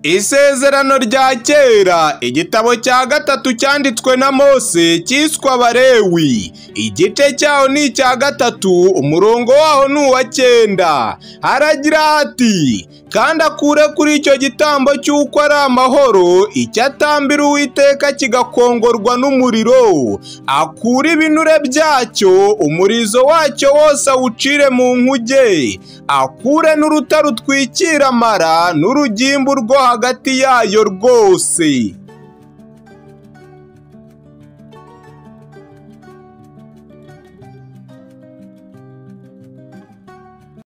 Isezerano rya kera igitabo cya gatatu cyanditswe na Mose cyiswe Abalewi igice cyaho ni icya gatatu umurongo waho ni uwa cyenda haragira hati kandi akure kuri icyo gitambo cy'uko ari amahoro icyo atambira uwiteka kigakongorwa n'umuriro akure ibinure byacyo umurizo wacyo wose awucire mu nkuge akure n'uruta rutwikira amara n'urugimbu rwo hagati yayo rwose